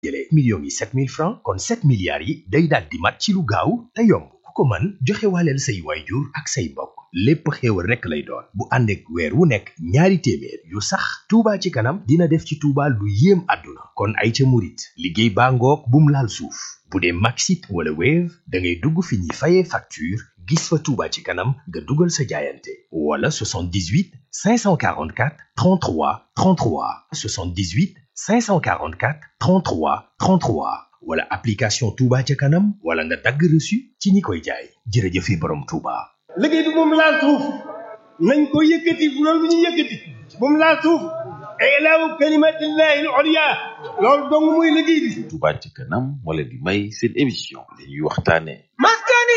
jëlee millions yi 7000 francs kon 7 milliards yi day daal di mat ci lu gaaw te yomb ku ko mën joxe waaleel say waajur ak say mbokk lépp xéewal rekk lay doon bu ànd ak weer wu nekk ñaari téeméer yu sax Touba ci kanam dina def ci Touba lu yéem àdduna kon ay ca murit liggéey baa ngoog bum laal suuf bu dee Maxit wala Wave da ngay dugg fi ñuy fayee facture gis fa Touba ci kanam nga dugal sa jaayante wala 78 544 33 33 78 544 33 33 wala application Touba ca kanam wala nga dagg reçu ci ñi koy jaay jërëjëfe borom Touba. liggéey bi moom laal suuf nañ ko yëkkati bu loolu bu ñu yëkkati moom laal suuf ilaahu kalimatillahi al-ulya loolu dong muy liggéey bi Touba ci kanam wala di may seen émission li ñuy waxtaane maskani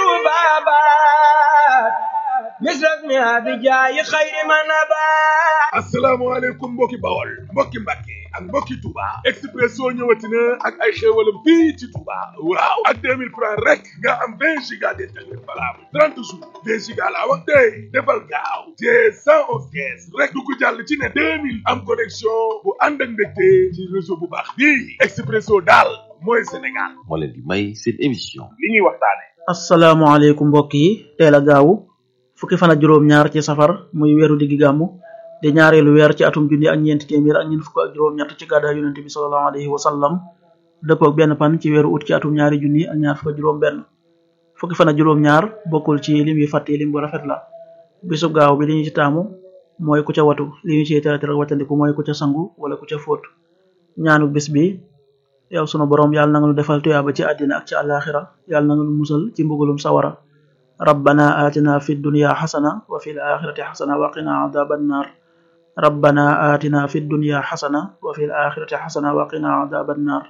tubabat misrak mi abijaayi xayri manabat asalaamaaleykum mbokki bawol mbokki mbàkke ak mbokki Touba Expresso ñëwati na ak ay xéewalam fii ci Touba waaw ak 2000 francs rek nga am 20 giga d'internet valable 30 jours 20 giga laa wax tey defal gaaw te 111 kees rek du ko jàll ci ne 2000 am connexion bu ànd ak mbégte ci réseau bu baax bii Expresso daal mooy Sénégal moo leen di may seen émission li ñuy waxtaane asalaamaaleykum mbokk yi teel a gaawu fukki fan ak juróom-ñaar ci safar muy weeru diggi gàmmu di ñaareelu weer ci atum junni ak ñeenti téeméer ak ñeent fukk ak juróom-ñett ci gàddaay yonent bi sallallahu alayhi wa sallam dëppook benn pan ci weeru ut ci atum ñaari junni ak ñaar fukk ak juróom-benn fukki fan ak juróom-ñaar bokkul ci lim yi fàtte lim bu rafet la bisub gaaw bi li ñu ci taamu mooy ku ca watu li ñu ci tere tere watandiku mooy ku ca sangu wala ku ca fóot ñaanu bis bi yow sunu borom yàlla na nga nu defal tuyaaba ci àddina ak ci àllaaxira yàlla na nga nu musal ci mbugulum sawara rabbana atina fi dunya xasana wa fi l axirati xasana wa qina adaban nar rabbana atina fi dunya xasana wa fi l axirati xasana wa qina adaban nar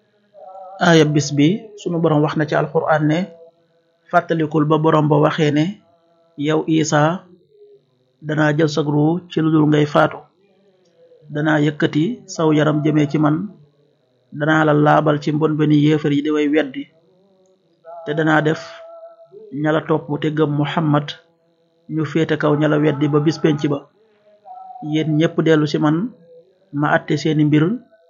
aaya bis bi sunu borom wax na ci alquran ne fàttalikul ba borom ba waxee ne yow isa danaa jël sag ruu ci lu dul ngay faatu danaa yëkkati saw yaram jëmee ci man danaa la laabal ci mbon beni yéefar yi di way weddi te danaa def ñala topp te gëm muhammad ñu féete kaw ñala weddi ba bis penc ba yéen ñépp dellu ci man ma atte seeni mbir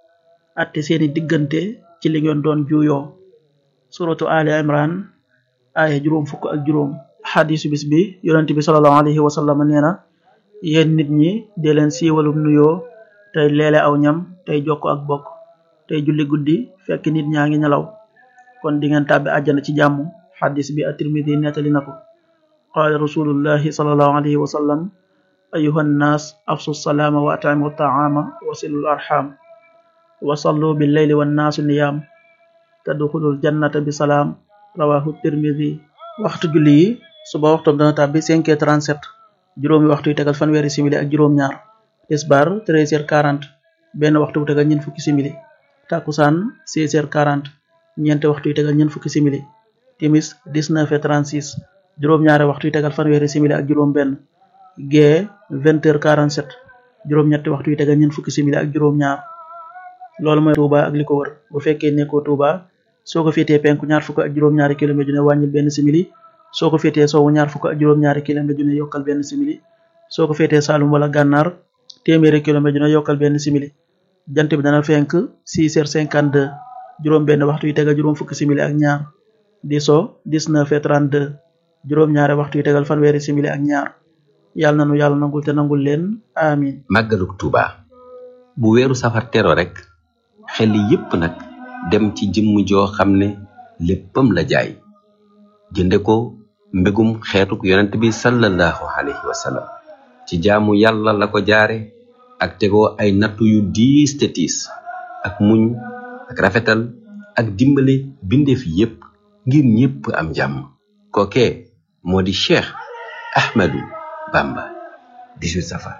atte seeni diggante ci li ngeen doon juuyoo suratu ali imran aaya juróom fukk ak juróom xadisu bis bi yonent bi salallahu alayhi wa sallam nee na yéen nit ñi dee leen siiwalum nuyoo tey leele aw ñam tey jokko ak bokk tey julli guddi fekk nit ñaa ngi nelaw kon di ngeen tàbbi àjjana ci jàmm xadis bi at-Tirmidi nettali na ko qaala rasulullahi salallahu alayhi wa sallam ayuha nnaas afsu salaama wa at'imu taama wa silul arxam wa sallu billeyli wannaasu niyaam tadxulul jannata bi salaam rawahu tirmidi waxtu julli yi suba waxtoom dana tàbbi 5h37 juróomi waxtu yu tegal fanweeri simili ak juróom-ñaar tisbar 13h40 benn waxtu bu tegal ñeent fukki simili takusaan 16h40 ñeenti waxtu yu tegal ñeent fukki simili timis 19h36 juróom-ñaari waxtu yu tegal fanweeri simili ak juróom-benn gee 20h47 juróom-ñetti waxtu yu tegal ñeent fukki simili ak juróom-ñaar loolu mooy Touba ak li ko wër bu fekkee nekkoo Touba soo ko féetee penku ñaar fukk ak juróom-ñaari kilomètre ju ne wàññil benn simili soo ko féetee sowwu ñaar fukk ak juróom-ñaari kilomètre ju ne yokkal benn simili soo ko féetee Saalum wala Gànnaar téeméeri kilomètre ju ne yokkal benn simili jant bi dana fenk 6h52 juróom benn waxtu yu tegal juróom fukki simili ak ñaar di so 19h32 juróom-ñaari waxtu yu tegal fanweeri simili ak ñaar yàlla nanu yàlla nangul te nangul leen amin màggaluk Tuuba bu weeru safar tero rek xel yépp nag dem ci jëmm joo xam ne léppam la jaay jënde ko mbégum xeetuk yonent bi sallallahu alayhi wa sallam ci jaamu yàlla la ko jaare ak tegoo ay nattu yu diis te tiis ak muñ ak rafetal ak dimbale bindeef yépp ngir ñépp am jàmm kookee moo di Cheikh Ahmadou Bamba 18 safar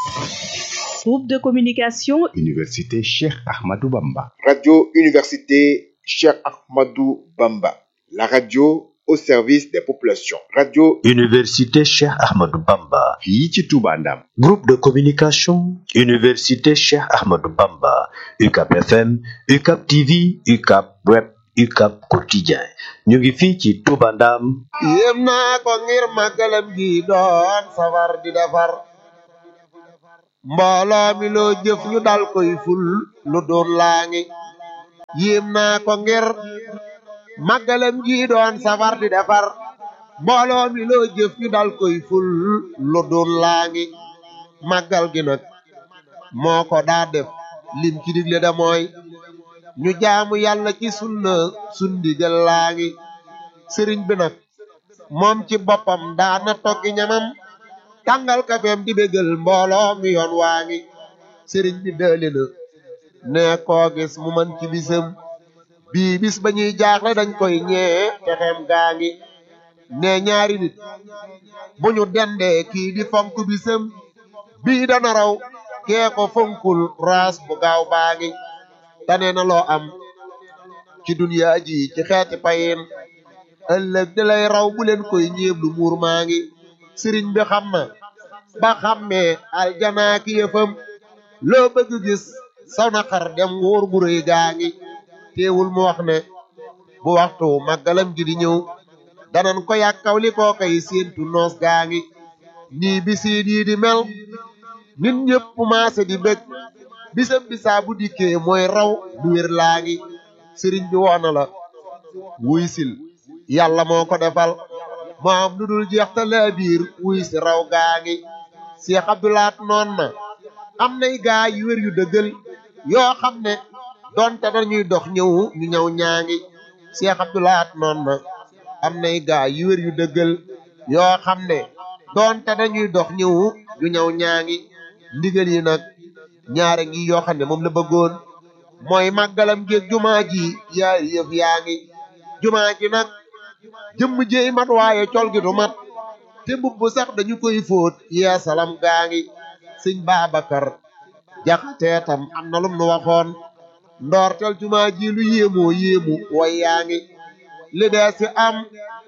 Groupe de communication Université Cheikh Ahmadou Bamba. Radio Université Cheikh Ahmadou Bamba. La radio au service des populations. Radio Université Cheikh Ahmadou Bamba. fii ci Touba Ndam. Groupe de communication Université Cheikh Ahmadou Bamba. UCAP FM, UCAP TV, UCAP Web, UCAP Quotidien. ñu ngi fii ci Touba Ndam. yéem naa ko ngir màggalam gi doon safar di defar. mbooloo mi loo jëf ñu dal koy ful lu doon laa ngi yéem naa ko ngir màggalam gi doon safar di defar mbooloo mi loo jëf ñu dal koy ful lu doon laa ngi màggal gi nag moo ko daa def lim ci digle da mooy ñu jaamu yàlla ci sunna sundigal laa ngi sëriñ bi nag moom ci boppam daana toggi ñamam tàngal kafeem di bégal mbooloo mi yoon waa ngi sëriñ bi dëli na ne koo gis mu man ci bisam bii bis ba ñuy jaaxle dañ koy ñee texeem gaa ngi ne ñaari nit bu ñu dendee kii di fonk bisam bii dana raw kee ko fonkul raas bu gaaw baa ngi tane na loo am ci duniyaa ji ci xeeti payin ëllëg di lay raw bu leen koy ñeeblu muur maa ngi sëriñ bi xam na ba xammee aljanaa ki yëfam loo bëgg gis saw na xar dem wóor gu rëy gaa ngi teewul mu wax ne bu waxtu màggalam gi di ñëw danan ko yàkkaw li koo koy séentu noos gaa ngi nii bisiin yi di mel nit ñëpp maase di bëgg bisam bisaa bu dikkee mooy raw du wér laa ngi sëriñ bi woona la wuy sil yàlla moo ko defal moo am lu dul jeex ta laa biir wuy si raw gaa ngi Cheikh Abdoulaat noon na am nay gaa yu wér yu dëggal yoo xam ne donte dañuy dox ñëw ñu ñëw ñaa ngi Cheikh Abdoulaat noon na am nay gaa yu wér yu dëggal yoo xam ne donte dañuy dox ñëw ñu ñëw ñaa ngi ndigal yi nag ñaare ngi yoo xam ne moom la bëggoon mooy màggalam géeg jumaa ji yaari yëf yaa ngi jumaa ji nag jëmm jéey mat waaye col gi du mat te mbubb sax dañu koy fóot yeesalam gaa ngi sëñ Babacar jaxatee tam am na lum nu waxoon ndoortel jumaa ji lu yéemoo yéemu way yaa ngi li dee si am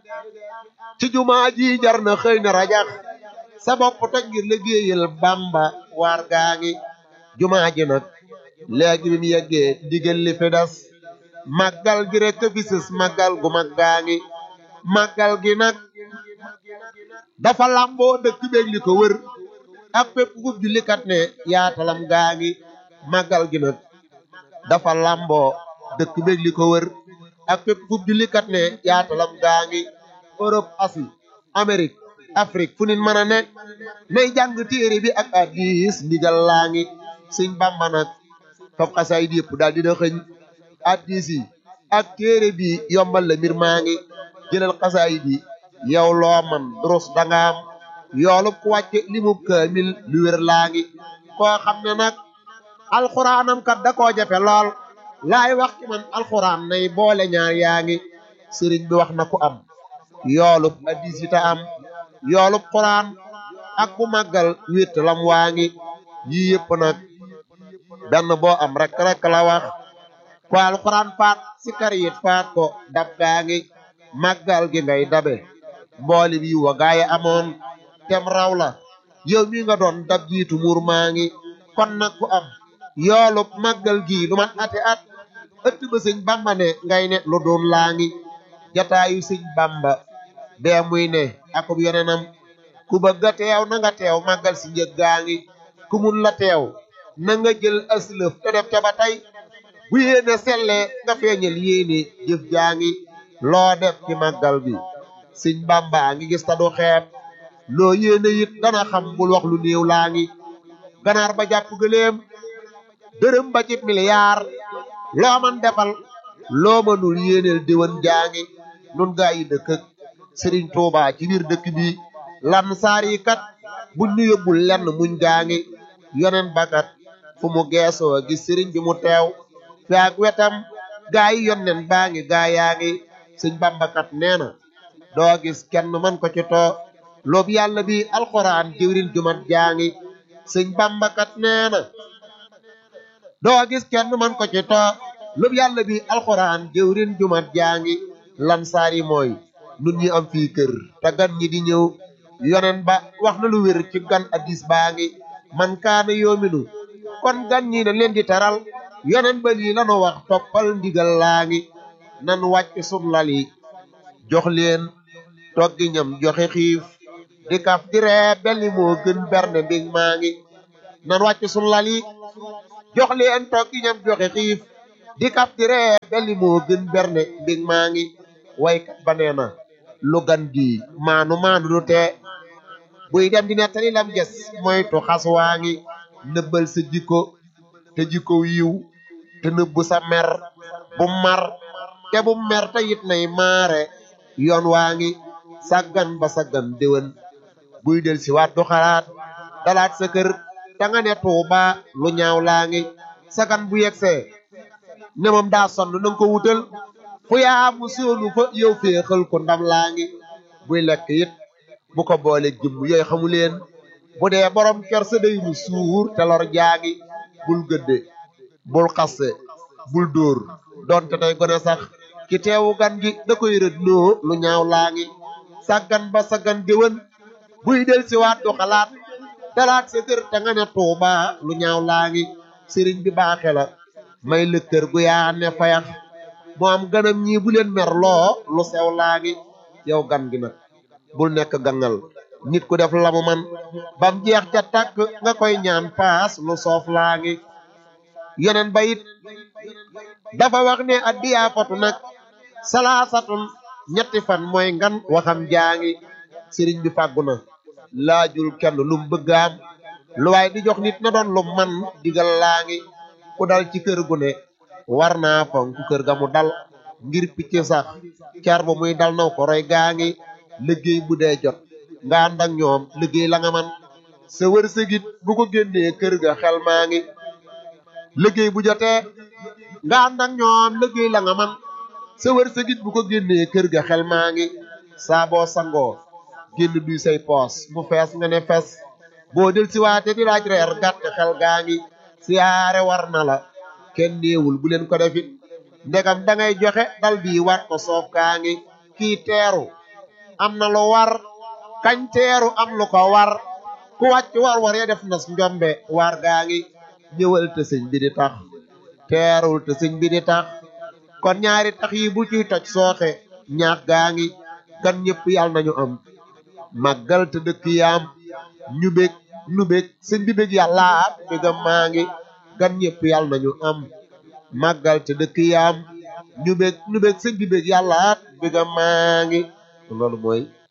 ci jumaa ji jar na xëy na rajax sa bopp toj ngir liggéeyal Bamba waar gaa ngi jumaa ji nag léegi bi mu yeggee digal li fi des màggal gi rek fi sës màggal gu mag gaa ngi màggal gi nag dafa làmboo dëkk beeg li ko wër ak fépp gub jullikat ne yaatalam gaa ngi màggal gi nag dafa làmboo dëkk beeg li ko wër ak fépp gub jullikat ne yaatalam gaa ngi Europe Asie Amérique Afrique fu nit mën a ne nay jàng téere bi ak hadiis ndigal laa ngi sëñ Bamba nag fab xasaay di yëpp daal dina xëñ hadiis yi ak téere bi yombal la mbir maa ngi jëlal xasaay bi yow loo man durus danga am yoolub ku wàcce limub kaamil lu wér laa ngi koo xam ne nag alxuraanam kat da koo jafe lool laay wax ci man alxuraan nay boole ñaar yaa ngi sëriñ bi wax na ku am yoolub hadiis yi ta am yoolub xuraan ak bu màggal wétt lam waa ngi yii yëpp nag benn boo am rek rek la wax ko alxuraan faat si kar yit faat ko dab gaa ngi màggal gi ngay dabe mbooli bi wa gaaye amoon tem raw la yow mi nga doon dab jiitu muur maa ngi kon nag ku am yoolub màggal gi lu man ati at ëtt ba sëñ bamba ne ngay ne lu doon laa ngi jataayu sëñ bamba bee muy ne akub yeneenam ku bëgg a teew na nga teew màggal si njëg gaa ngi ku mun la teew na nga jël aslëf te def ca ba tey bu yéene sellee nga feeñal yéene jëf jaa ngi loo def ci màggal bi sëñ bamba ngi gis ta du xeeb loo yéene it dana xam bul wax lu néew laa ngi ganaar ba jàpp gëléem dërëm ba ci miliyaar loo man defal loo mënul yéeneel déwén jaa ngi nun gaa yi dëkk ak sëriñ Tuuba ci biir dëkk bi lan saar yi kat buñ nu yóbbul lenn muñ gaa ngi yonen bakat fu mu geesoo gis sëriñ bi mu teew fi ak wetam gaa yi yonnen baa ngi gaa yaa ngi sëñ bambakat nee na doo gis kenn man ko ci too loobu yàlla bi alxuraan jëwrin jumat jaa ngi sëñ bambakat nee na doo gis kenn man ko ci too loobu yàlla bi alxuraan jëwrin jumat jaa ngi lan saar yi mooy nun ñi am fii kër te gan ñi di ñëw yonen ba wax na lu wér ci gan addis baa ngi man kaana yoominu kon gan ñi na leen di taral yonen ba lii lanu wax toppal ndigal laa ngi nan wàcc sun lal yi jox leen toggi ñam joxe xiif di kaf di ree belli moo gën berne mbig maa ngi nan wàcc sun lal yi jox leen toggi ñam joxe xiif di kaptire belli moo gën berne mbig maa ngi waykat ba nee na lu gan gi maanu maanu du tee buy dem di nettali lam ges moytu xas waa ngi nëbbal sa jikko te jikko yiw te nëbbu sa mer bu mar te bu mer te it nay maare yoon waa ngi saggan ba saggan déwén buy del si waat du xalaat dalaat sa kër da nga ne tuuba lu ñaaw laa ngi sagan bu yegsee ne moom daa sonn na nga ko wutal fu yaa mu soonu fa yow féexal ko ndam laa ngi buy lekk it bu ko boole jëmm yooyu xamu leen bu dee borom kersa day mu suur te lor jaagi bul gëdde bul xasse bul dóor donte day gone sax ki teewu gan gi da koy rëdd noo lu ñaaw laa ngi sàggan ba saggan déwén buy del si waat du xalaat dalaat sa kër te nga ne tuuba lu ñaaw laa ngi sëriñ bi baaxe la may lëkkër gu yaa ne fayax mu am ganam ñii bu leen mer loo lu sew laa ngi yow gan gi nag bul nekk gangal nit ku def lamu man bam jeex ca tàkk nga koy ñaan paas lu soof laa ngi yeneen ba it dafa wax ne addiyaa fatu nag salaasatun ñetti fan mooy ngan waxam jaa ngi sëriñ bi fàggu na laajul kenn lum bëgg am lu waay di jox nit na doon lu man digal laa ngi ku dal ci kër gu ne war naa fonk kër ga mu dal ngir picc sax car ba muy dal naw ko roy gaa ngi liggéey bu dee jot nga ànd ak ñoom liggéey la nga man sa wërsëgit bu ko génnee kër ga xel maa ngi liggéey bu jotee nga ànd ak ñoom liggéey la nga man sa wërsëgit bu ko génnee kër ga xel maa ngi saa boo sangoo génn duy say poos mu fees nga ne fes boo del si waate di laaj reer gàtt xel gaa ngi siyaare war na la kenn néewul bu leen ko defit ndegam da ngay joxe dal bii war ko soof kaa ngi kii teeru am na lu war kañ teeru am lu ko war ku wàcc war war ya def nas njombe war gaa ngi ñëwal te sëñ bi di tax teerul te sëñ bi di tax kon ñaari tax yi bu ciy toj sooxe ñaax gaa ngi kan ñëpp yàlla nañu am màggal te dëkk yaam ñu bég nu bég sëñ bi bég yàlla bégam maa ngi gan ñëpp yàlla nañu am màggal te dëkk yaam ñu bég nu bég sëñ bi bég yàlla bégam maa ngi loolu mooy